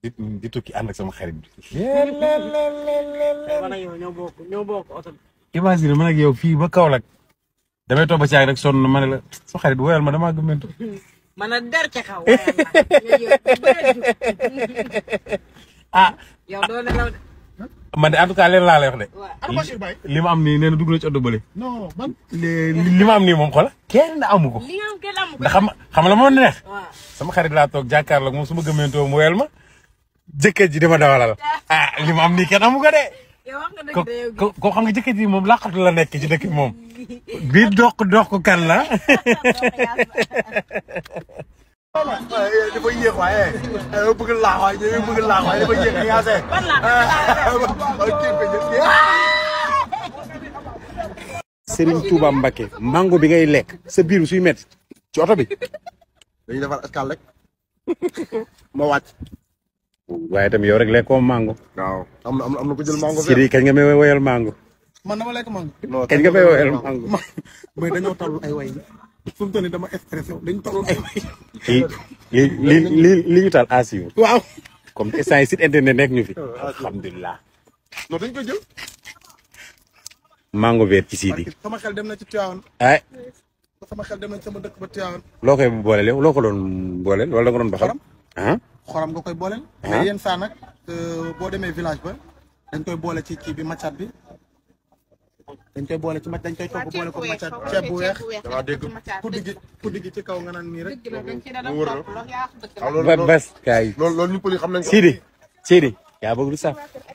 di di tukki ànd ak sama xarit bi. man ak yow ñoo bokk ñoo bokk oto bi. imagine man ak yow fii ba Kaolack damay toog ba caag rek sonn ma ne la sama xarit woyal ma damaa gëmmentu. man a der ca kaw. waaye ah yow doo nelaw de. man de en tout cas leen laa lay wax de. waaw. ana Bachir Baye li ma am nii nee na dugg na ci oto bële. non man li li ma am nii moom xola kenn amu ko. li nga am kenn amu ko. ndax xam xam la moo neex. waaw. sama xarit laa toog jàkkaarloog moom su ma gëmmentoo mu wel ma jëkkër ji dama dawalal ah li ma am nii kenn amu ko de. yow wax nga ko dëgg de yow ko ko xam nga jëkkër ji moom laqatu la nekk ci dëkk bi moom. bii dox dox ko kan la. dafa yéex waaye bëgg laax waaye dafa bëgg laax waaye dafa yéex yaase ban laa Serigne Touba Mbacke mango bi ngay lekk sa biir suy métti ci oto bi. dañuy defar escale rek ma wàcc waaye tamit yow rek lekkoo mango. waaw am na am na am na ko jël mango Siri kañ nga may woyal mango. man dama lekk mango kañ nga may woyal mango. mais dañoo toll ay way fu mu toll nii dama stressé dañ toll ay way li li li li li ñu taal asiw waaw comme instant yi site internet nekk ñu fi. alhamdulilah. non dañ koy jël mango vert ci Sidi. sama xel dem na ci Tivaouane ay sama xel dem na ci sama dëkk ba Tivaouane loo koy booleel yow loo ko doon booleel wala nga doon baxal. Xorom. ah xorom nga koy booleel Ah. mais yenn saa nag boo demee village ba dañ koy boole ci kii bi maccat bi dañ koy boole ci mac dañ koy togg boole ko maccat ceeb bu weex waaw dégg kuddi gi kuddi gi ci kaw nga naan nii rek mu wër la waaw loolu ba bas kaay. loolu loolu ñu pël yi xam nañ ko Sidi Sidi yaa bëgg lu saf